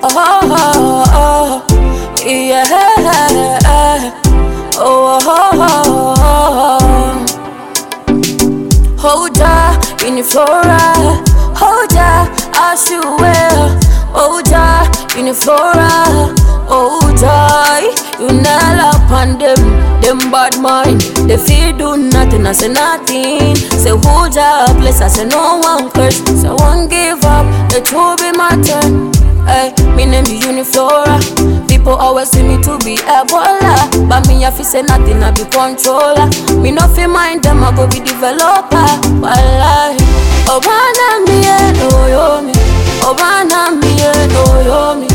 oh, oh, oh, yeah. Oh, oh, oh, oh. Hold ya in the flora, hold ya as you will. Hold ya in the flora, hold ya. You nail up on them, them bad mind. They feel do nothing, I say nothing. Say hold ya place, I say no one curse. Say one give up, it will be my turn. Hey, me name be Uniflora. People always see me to be Ebola, but me I fi say nothing, I be controller. Me no fi mind them, I go be developer. Wallahi, Obana mi e no yo mi, Obana mi e no yo mi,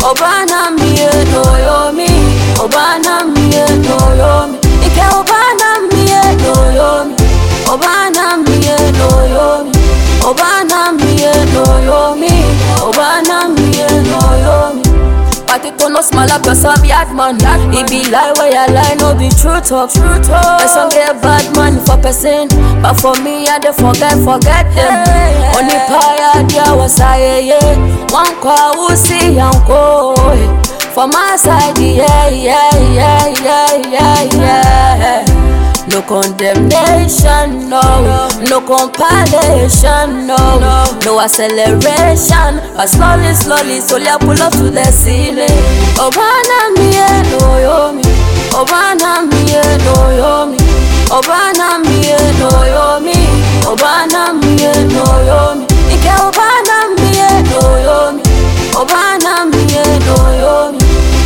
Obana mi e no yo mi, Obana mi e no yo mi, Ike Obana mi e no yo mi, Obana mi e no yo mi, Obana mi e no yo mi, Obana mi e no yo mi. Party to no small up, cause I'm bad man. It be lie where you lie, no be true talk. True talk. Person get bad man for person, but for me I dey forget, forget them. Only paya dia was I yeah. One kwa usi yanko. For my side, yeah, yeah, yeah, yeah, yeah, yeah. No condemnation, no, no compilation, no, no acceleration. But slowly, slowly, slowly I pull up to the ceiling. Obana mi e no yomi, Obana mi e no yomi, Obana mi e no yomi, Obana mi e no yomi, Ike Obana mi e no yomi, Obana mi e no yomi,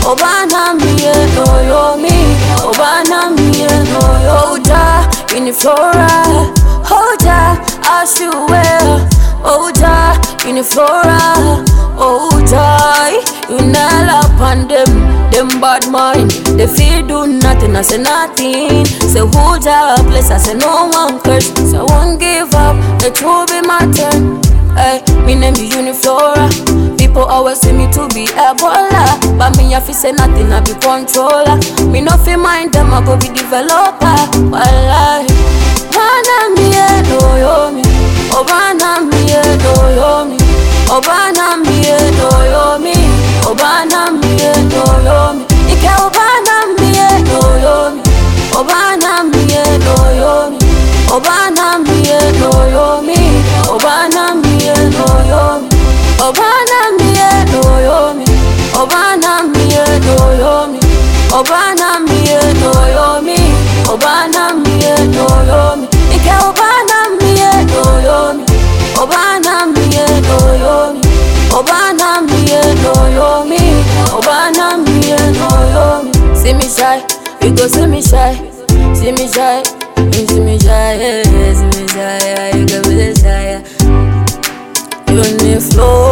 Obana mi e no yomi, Obana mi e no yomi. Hold ya in the flora, hold ya as you will. Hold ya in the flora, hold ya. You nail up on them, them bad mind. They feel do nothing, I say nothing. Say hold ya place, I say no one curse. Say I won't give up, it will be my turn. Hey, me name be Uniflora. People always see me to be Ebola, but me I fi say nothing, I be controller. Me no fi mind them, I go be developer. Wallahi, Obana mi e no yomi, Obana mi e no yomi, Obana mi e no yomi, Obana mi e no yomi, Ike Obana mi e no yomi, Obana mi e no yomi, Obana mi e no yomi, Obana mi e no yomi. Obana mi e no yomi, Obana mi e no yomi, Obana mi e no yomi, Obana mi e no yomi, Ike Obana mi e no yomi, Obana mi e no yomi, Obana mi e no yomi, Obana mi e no yomi. See me shy, you go see me shy, see me shy, you see me shy, yeah, see me shy, yeah, you go be the shy. Yeah. Uniflow